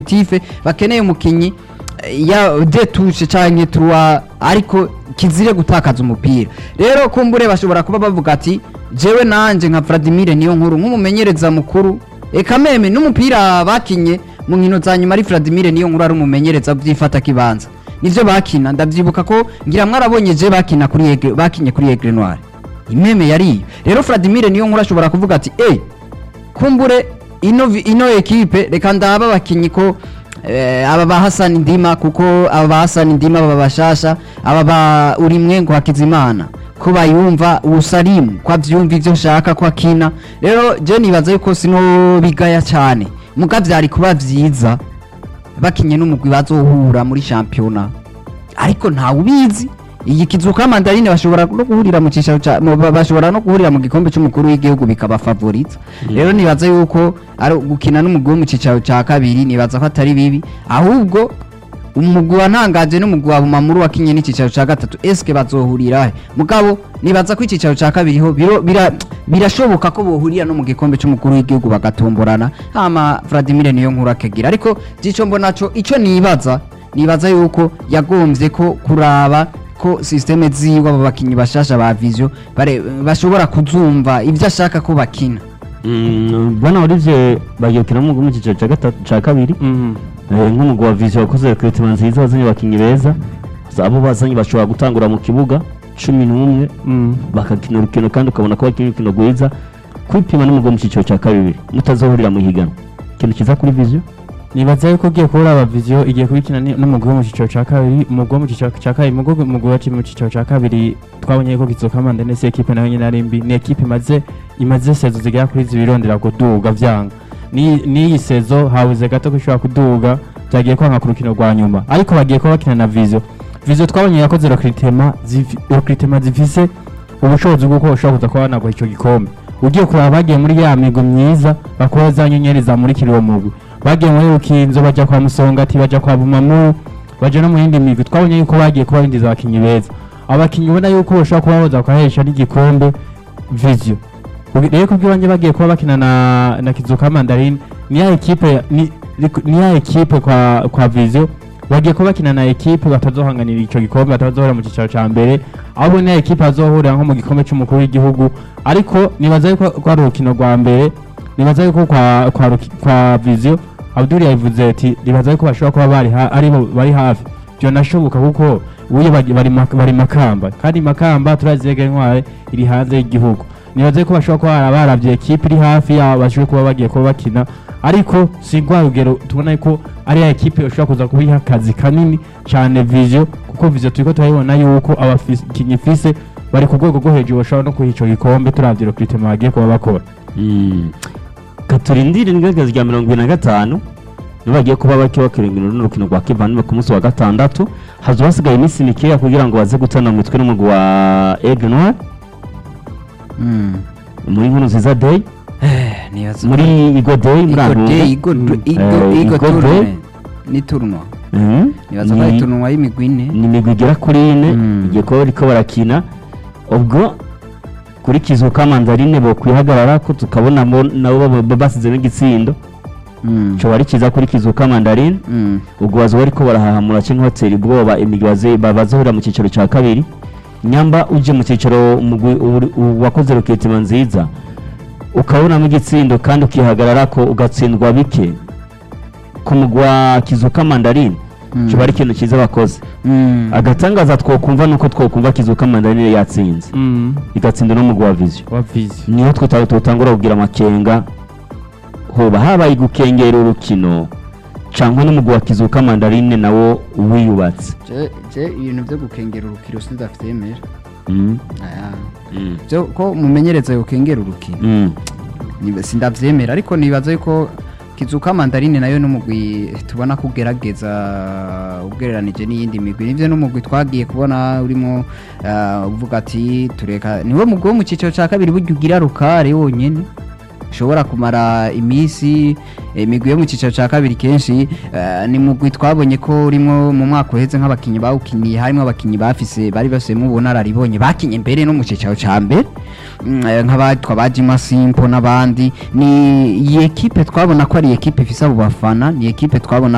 objectif bakeneye umukinyi eh, ya detushe canke trois ariko kizire gutakaza umupira rero kumbure bashobora kuba bavuga ati jewe nanje nka Vladimir niyo nkuru nk'umumenyereza mukuru eka meme n'umupira bakinye mu nkino za nyuma ari Vladimir niyo nkuru ari umumenyereza byifata kibanza nivyo bakina ndavyibuka ko ngira mwarabonye je bakina kuri Aigle- bakinye kuri Aigle Noir imeme yari rero Vladimir niyo nkuru ashobora kuvuga ati eh kumbure ino vi- ino ekipe reka ndaba abakinyi ko eh, aba ba Hassan Ndima kuko aba ba Hassan Ndima baba bashasha aba ba urimwe ngo hakizimana ko bayumva usalimu ko avyumva ivyo nshaka ko akina rero je nibaza yuko sino bigaya cyane muga vyari kuba vyiza bakinye n'umugwi bazohura muri shampiyona ariko ntawe ubizi iyi kizuka mandarine bashobora no guhurira mu cicaro ca mu- ba- bashobora no guhurira mu gikombe c'umukuru w'igihugu bikaba favorite rero nibaza yuko ari gukina n'umugwi wo mu cicaro ca kabiri nibaza ko atari bibi ahubwo umugwi wa ntangaje n'umugwi wa bumamuru wakinye n'icicaro ca gatatu eske bazohurira he mugabo nibaza ko icicaro ca kabiri ho biro- bira- birashoboka ko bohurira no mu gikombe c'umukuru w'igihugu bagatomborana hama Vladimir niyo nkuru akagira ariko gico mbona co ico nibaza nibaza yuko yagombye ko kuraba ko systeme ziwe abo bakinyi bashasha ba vision bare- bashobora kuzumva ivyo ashaka ko bakina Mm, bwana Olivier bagiye gukina mu mu cyiciro cya gatatu cya kabiri Eh, nk'umugwi wa vision wakoze recruitment nziza wazanye abakinnyi beza abo bazanye bashobora gutangura mu kibuga cumi n'umwe bakakina urukino kandi ukabona ko bakina urukino rwiza kwipima n'umugwi wo mu cyiciro cya kabiri mutazohurira mu higanwa ikintu cyiza kuri vision nibaza yuko ugiye kubura aba vision igiye kubikina ni- n'umugwi wo mu cyiciro cya kabiri umugwi wo mu cyiciro cya kabiri umugwi umugwi waciye mu cyiciro cya kabiri twabonye ko kizoka manda nese ekipe nayo nyine ari mbi ni ekipe imaze imaze sezo zigera kuri zibirondera kuduga vyanga ni n'iyi sezo habuze gato ko ishobora kuduga byagiye kwanga ku rukino rwa nyuma ariko bagiye kuba bakina na vision vision twabonye yakoze recruitment zifi- recruitment zifise ubushobozi bw'uko bashobora kuza kuba banagura icyo gikombe ugiye kuraba bagiye muri ya migo myiza bakora za nyenyeri zamurikira uwo mugwi bagiye muri rukinzo bajya kwa musongati bajya kwa bumamu bajya no mu yindi migwi twabonye yuko bagiye kuba binjiza abakinnyi beza abakinnyi ubona yuko bashobora kuba boza bakahesha n'igikombe vision Ubu- rero kubw'ibanze bagiye kuba bakina na na kizuka mandarine ni ya ekipe ni, ni ya ekipe kwa kwa vision bagiye kuba bakina na ekipe batazohanganira icyo gikombe batazohora mu cyicaro cya mbere ahubwo ni ya ekipe azohurira nko mu gikombe cy'umukuru w'igihugu ariko nibaza yuko rwari urukino rwa mbere nibaza yuko kwa kwa, ruki- kwa vision abdul yavuze ati nibaza yuko bashobora kuba bari ha, aribo bari hafi byo nashoboka kuko ubuye bari, bari, mak- bari makamba kandi makamba turazi yega intware iri hanze y'igihugu nibaza yuko bashobora kuba bara- baravye ekipe iri hafi yabo bashobora kuba bagiye kuba bakina ariko si rwa rugero tubona yuko ari ya ekipe ushobora kuza kubiha akazi kanini cyane vision kuko vision turiko turabibona yuko abakinnyi ifise bari ku rwego rwo hejuru bashobora no kuha ico gikombe turavye recruitment bagiye kuba bakora katurindire igaragaza rya mirongo ibiri na gatanu nibo bagiye kuba baki bakirindira runo rukino rwa kivandimwe ku munsi wa gatandatu hazo hasigaye iminsi mikeya kugira ngo baze gutana mu mitwe n'umugwi wa Aigle Noir mm. muri nkuru nziza day eh nibaza muri Igo day muri Igo Antunga Day, Igo Mm. Igo Eh, Igo Igo tournament Day. ni tournoi Mhm. nibaza ko Ni- ari tournoi y'imigwi ine ni imigwi igera kuri ine Mm. igiye kuba bariko barakina ubwo kuri kizuka mandarine bo kwihagarara ko tukabona mo nabo baba- baba basize n'igitsindo Mm. coba ari kiza kuri kizuka mandarine Mm. ubwo bazoba bariko barahahamura canke batera ubwoba imigwi baze- ba- bazohurira mu cicaro ca kabiri nyamba uje mu cicaro umugwi uri- u- wakoze ruketima nziza ukabonamo igitsindo kandi ukihagararako ugatsindwa bike ku mugwi wa kizuka mandarine Mm. coba ari ikintu ciza bakoze Mm. agatangaza twokumva nuko twokumva kizuka mandarine yatsinze igatsinda no mugwi wa vision wa vision niho twita tutangura kugira amakenga hoba habaye gukengera urukino cyangwa n'umugwi wa kizuka mandarine nawo wiyubatse je je ibintu byo gukengera urukino sidafite yemera Mm, aya mm, byo ko mumenyereza yokengera urukino mm. Niba- sindavyemera ariko nibaza yuko kizuka mandarine nayo n'umugwi tubona ko ugerageza ugereranije n'iyindi migwi nivyo n'umugwi twagiye kubona urimo ah, uvuga ati tureka niwe mugwi wo mu ciciro ca kabiri burya ugira rukare wonyene ushobora kumara iminsi imigwi yo mu ciciro ca kabiri kenshi eh, ni mugwi twabonye ko urimo mu mwaka uheze nk'abakinyi bawukiniye harimo abakinyi bafise bari bafisemo ubunararibonye bakinye mbere no mu ciciro ca mbere Mm, eh, nk'abatwa ba Jima Simpo n'abandi ni iyi ekipe twabona ko ari ekipe ifise abo bafana ni ekipe twabona